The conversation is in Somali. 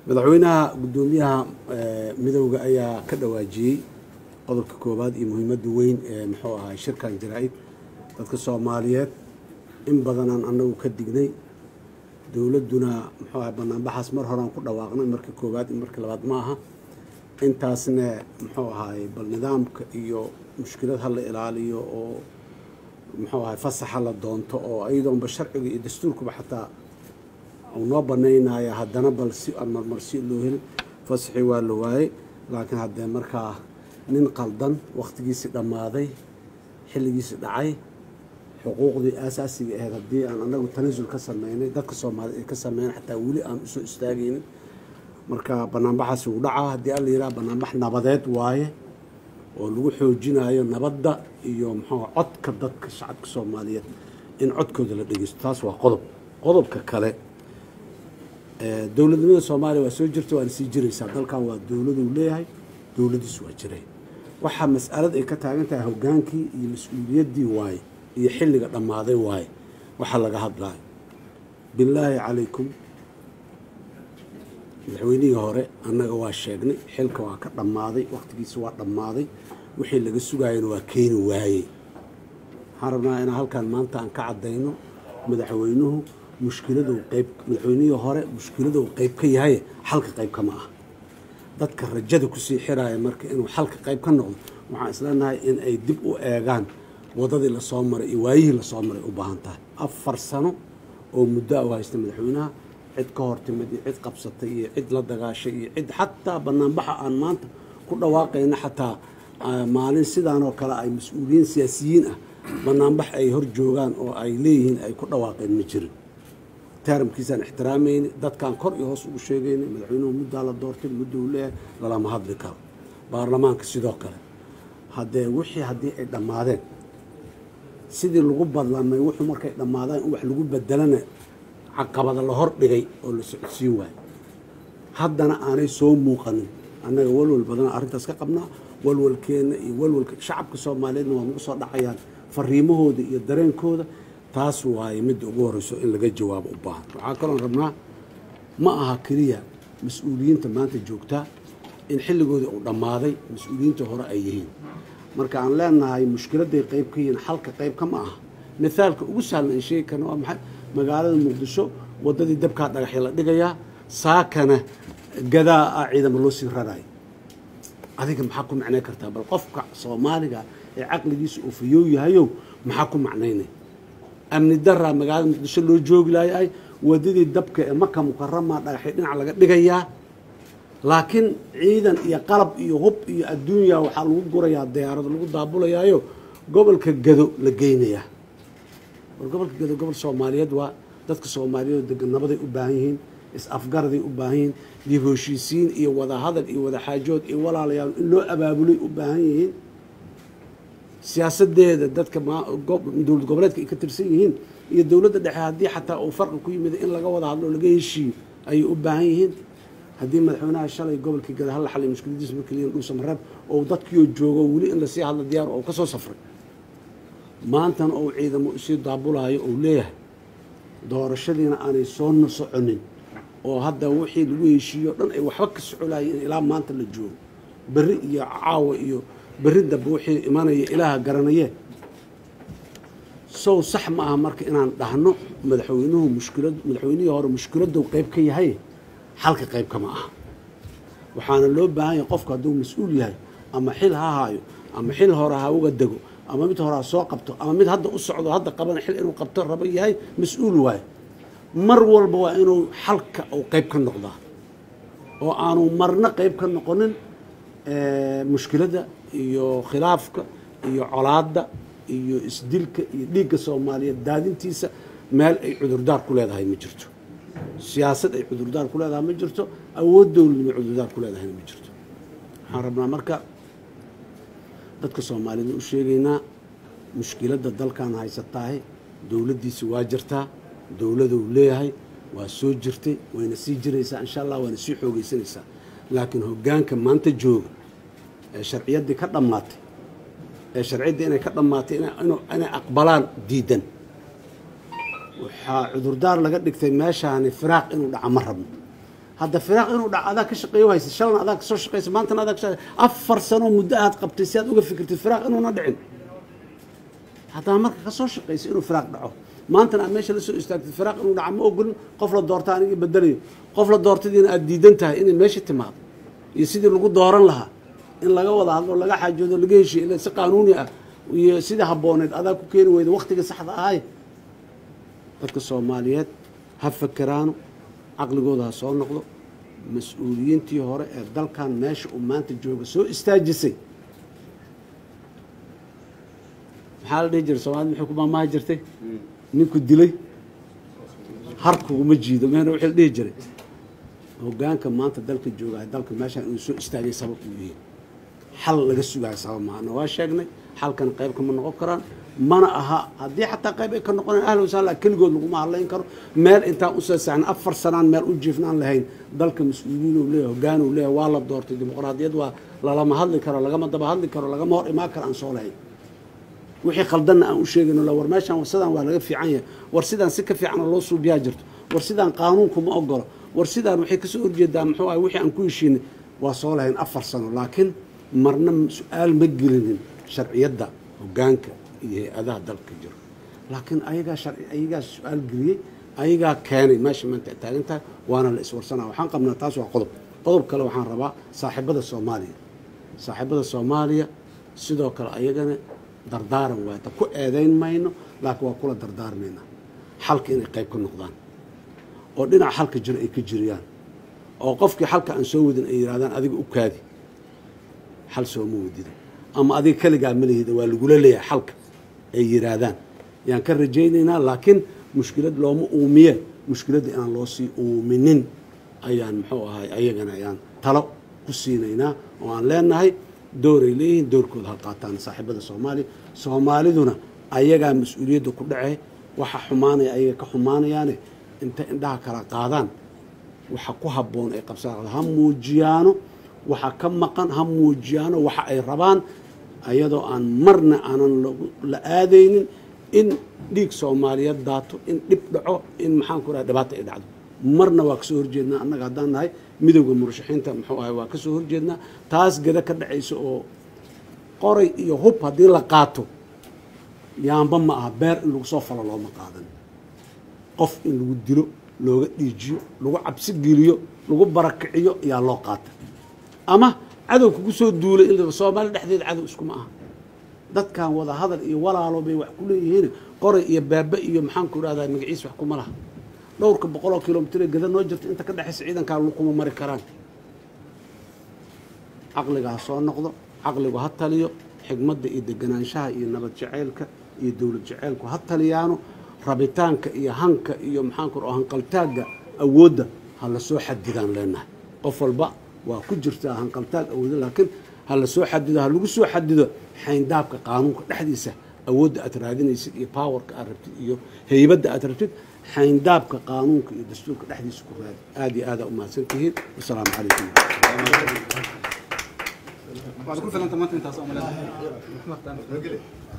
madaxweynaha guddoomiyaha midowda ayaa ka dhawaajiyey qodobka koowaad iyo muhiimadda weyn ee muxuu ahay shirkan jaraa-id dadka soomaaliyeed in badanaan annagu ka dignay dowladduna muxuu ahay banaanbaxaas mar horean ku dhawaaqnay marka koowaad iyo marka labaad ma aha intaasna muxuu ahaay bal nidaamka iyo mushkilad ha la ilaaliyo oo muxuu ahay fasaxa la doonto oo ayadoonba sharciga iyo dastuurkuba xataa uu noo banaynaya haddana bal si aan marmarsi loo helin fasaxii waa la waayey laakiin haddee markaa nin qaldan wakhtigiisii dhammaaday xilligiisii dhacay xuquuqdii aasaasiga ahayd haddii aan anagu tanasul ka sameynay dadka soomaaliyed ay ka sameyn xataa weli aan usoo istaagaynin marka banaanbaxaasi wuu dhacaa haddii alla yidhaha banaanbax nabadeed waaye oo lagu xoojinayo nabadda iyo muxuu codka dadka shacabka soomaaliyeed in codkooda la dhegeysto taas waa qodob qodobka kale dowladnimada soomaaliya waa soo jirta waana sii jiraysaa dalkan waa dowladuu leeyahay dowladiisu waa jiray waxaa mas'alad ay ka taagan tahay hogaankii iyo mas-uuliyaddii waaye iyo xilliga dhammaaday waaye waxaa laga hadlaayo bilaahi calaykum madaxweynihii hore annaga waa sheegnay xilka waa ka dhammaaday wakhtigiisa waa dhammaaday wixii laga sugaayana waa keeni waayey waxaan rabnaa inaan halkan maanta aan ka caddayno madaxweynuhu mushkiladuu qayb madaxweynihii hore mushkiladuu qayb ka yahay xalka qayb kama ah dadka rajada kusii xiraaya marka inuu xalka qayb ka noqdo waxaan isleenahay in ay dib u eegaan waddadii lasoo maray iyo waayihii lasoo maray u baahan tahay afar sano oo muddo u haysta madaxweynaha cid ka hor timid iyo cid qabsatay iyo cid la dagaashay iyo cid xataa banaanbaxa aan maanta ku dhawaaqayna xataa maalin sidaanoo kale ay mas-uuliyiin siyaasiyiin ah banaanbax ay hor joogaan oo ay leeyihiin ay ku dhawaaqeen ma jirin taaramkiisaan ixtiraamayni dadkaan kor iyo hoos ugu sheegaynay madaxweynuhu muddaa la doortay muddo uu leeyahay lalama hadli karo baarlamaanka sidoo kale haddee wixii haddii ay dhammaadeen sidii lagu badlamay wuxuu markay dhammaadaan in wax lagu bedelana caqabada la hor dhigay oo la socodsiin waayo haddana aanay soo muuqanin annaga walwal badana arrintaas ka qabnaa walwalkeenna iyo walwalka shacabka soomaaliyeedna waa nagu soo dhacayaan fariimahooda iyo dareenkooda taas waaye midda ugu horeyso in laga jawaabo u baahan waxaa kaloon rabnaa ma aha keliya mas-uuliyiinta maanta joogtaa in xilligoodii uu dhammaaday mas-uuliyiinta hore ay yihiin marka aan leenahay mushkiladday qayb ka yihiin xalka qayb ka ma aha mithaalka ugu sahlan aan sheegi karna waa maxay magaalada muqdisho waddadii dabkaa dhagaxya la dhigayaa saakana gadaa ah ciidamo loo sii rarayo adiga maxaa ku macnayn kartaa bal qofka soomaaliga ee caqligiisa uu fayoow yahayow maxaa ku macnaynay amni daraa magaalada muqdisho loo joogi laayay wadadii dabka ee maka mukaramaa dhagaxyo dhinac laga dhigayaa laakiin ciidan iyo qalab iyo hub iyo adduunya waxaa lagu gurayaa diyaarado lagu daabulayaayo gobolka gado la geynayaa war gobolka gado gobol soomaaliyeed waa dadka soomaaliyeed degan nabaday u baahan yihiin is-afgaraday u baahan yihiin dib heshiisiin iyo wadahadal iyo wadaxaajood iyo walaalayaal in loo abaabulay u baahan yihiin siyaasadeeda dadka dowlad goboleedka ay ka tirsan yihiin iyo dowladda dhexe haddii xataa uu farqi ku yimid in laga wada hadlo o laga heshiiyo ayay u baahan yihiin haddii madaxweynaha shalay gobolkii gada hala xalay mushkiladiisa markaliyan dhuusa mareeb oo dadkiioo joogo weli in lasii hadlo diyaar oo ka soo safray maantana ou ciidamo isii daabulaayo ou leeyahay doorashadiina aanay soo soconin oo hadda wixii lagu heshiiyo dhan ay waxba ka socolayeen ilaa maanta la joogo berri iyo caawa iyo berri dambe wixii imanaya ilaaha garanaye sow sax ma aha marka inaan dhahno madaxweynuhu mushkilad madaxweynihii hore mushkiladou qayb ka yahay xalka qayb kama aha waxaana loo baahan yahay qofku hadduu mas-uul yahay ama xil ha haayo ama xil hore ha uga dego ama mid hore ha soo qabto ama mid hadda u socdo hadda qabana xil inuu qabto rabo yahay mas-uul waayo mar walba waa inuu xalka uu qayb ka noqdaa oo aanu marna qayb ka noqonin mushkiladda iyo khilaafka iyo colaadda iyo isdilka iyo dhiigga soomaaliyeed daadintiisa meel ay cudurdaar ku leedahay ma jirto siyaasad ay cudurdaar ku leedahay ma jirto awood dowladnimo cudurdaar ku leedahayna ma jirto waxaan rabnaa marka dadka soomaaliyeed u sheegaynaa mushkiladda dalkan haysataahe dowladdiisa waa jirtaa dowladuu leeyahay waa soo jirtay wayna sii jiraysaa insha allah waana sii xoogeysanaysaa laakiin hoggaanka maanta jooga ee sharciyaddii ka dhammaatay ee sharciyaddii inay ka dhammaatay inay aqbalaan diidan waxaa cudurdaar laga dhigtay meeshaani firaaq inuu dhaca ma rabno hadda firaaq inuu dhac adaa ka shaqeeyo haysa shalna adaa kasoo shaqeysa maantana adaa ka shaqeysa afar sano muddo aad qabtay si aad uga fikirtid firaaq inuuna dhicin haddaa marka ka soo shaqeysa inuu firaaq dhaco maantana aad meesha la soo istaagtid firaaq inuu dhaco ma ogolin qof la doorta anigii bedelayo qof la doortadiina aad diidan tahay inay meesha timaado iyo sidii lagu dooran lahaa in laga wada hadlo laga xaajoodo laga heshiyo ila si qaanuuni ah iyo sidii habbooneed adaa ku keeni weyda waktiga saxda ahay dadka soomaaliyeed ha fakeraano caqligooda ha soo noqdo mas-uuliyiintii hore ee dalkan meesha uu maanta jooga soo istaajisay maxaa la dhihi jiray soomaalida maxay ku maamaahi jirtay ninku dilay harkuguma jiido meena wixii la dhihi jiray hoggaanka maanta dalka jooga dalka meeshaan inuu soo istaagay sabab uu yihiin xal laga sugaayo sabab maana waa sheegnay xalkan qayb kama noqon karaan mana aha haddii xataa qayb ay ka noqonaan ahla wasahla keligood laguma hadlayn karo meel intaan usoo saxna afar sanaan meel u jiifnaan lahayn dalka mas-uuliyiin uu leeyahay hoggaan uu leeyahay waa la doortay dimuqraadiyad waa lalama hadli karo lagama daba hadli karo lagama hor imaan karo aan soo lahayn wixii khaldanna aan u sheegayno la war meeshaan sidaan waa laga fiican yahay war sidaan si ka fiican oo loo suubiyaa jirto war sidaan qaanuunku ma ogolo war sidaan waxay kasoo horjeedaa muxuu ahay wixii aan ku heshiinay waa soo lahayn afar sano laakiin marna su-aal ma gelinin sharciyadda hoggaanka iyo hay-adaha dalka jiro laakiin ayagaa sharci ayagaa su-aal geliyey ayagaa keenay meesha maanta ay taagan tahay waana la iswarsanaa waxaan qabnaa taas waa qodob qodob kale waxaan rabaa saaxiibada soomaaliya saaxiibada soomaaliya sidoo kale ayagana dardaaran waata ku eedayn mayno laakiin waa kula dardaarmayna xalka inay qayb ka noqdaan oo dhinaca xalka jiro ay ka jiriyaan oo qofkii xalka aan soo wadin ay yidhahdaan adiga u kaadi xal sooma wadida ama adiga keligaa malihida waa lagula leeyahay xalka ay yidhaahdaan yaan ka rajaynaynaa laakiin mushkilad looma uumiye mushkiladda inaan loo sii uuminin ayaan muxuu ahay ayagana ayaan talo ku siinaynaa oo aan leenahay dooray leeyihiin doorkooda ha qaataan saaxiibada soomaaliya soomaaliduna ayagaa mas-uuliyadda ku dhace waxa xumaanaya ayaga ka xumaanayaane inta indhaha kala qaadaan waxa ku habboon ay qabsaan ha muujiyaano waxa ka maqan ha muujiyaano waxa ay rabaan ayadoo aan marna aanan la aadaynin in dhiig soomaaliyeed daato in dhib dhaco in maxaan ku raha dhibaata ay dhacdo marna waa kasoo horjeednaa annaga haddaan nahay midowda murashaxiinta muxuu ahay waa kasoo horjeednaa taas geda ka dhacaysa oo qoray iyo hub haddii la qaato yaamba ma aha beer in lagu soo falo looma qaadan qof in lagu dilo looga dhiijiyo lagu cabsi geliyo lagu barakiciyo ayaa loo qaata ama cadow kugu soo duulay in soomaali dhexdeeda cadow iskuma aha dadkan wada hadal iyo walaalo bay wax ku leeyihiin qoray iyo baabe iyo maxaan ku idhahdaa magaciis wax kuma laha dhowrka boqoloo kilomitr gada noo jirta inta ka dhexaysa ciidankaa kuma mari karaan caqliga ha soo noqdo caqligu ha taliyo xigmadda iyo deganaanshaha iyo nabad jaceylka iyo dowlad jaceylku ha taliyaano rabitaanka iyo hanka iyo maxaan ku hanqaltaagga awoodda ha la soo xadidaan leenahay qof walba waa ku jirtaa hanqaltaag awoodda laakiin ha la soo xadido ha lagu soo xadido xayndaabka qaanuunka dhexdiisa awoodda aad raadinaysid iyo powerka aad rabtid iyo heybadda aad rabtid xayndaabka qaanuunka iyo dastuurka dhexdiisa ku raadi aad iyo aada u mahadsan tihiin wasalaamu calaykum waad ku filanta maanta intaas oo maleedahay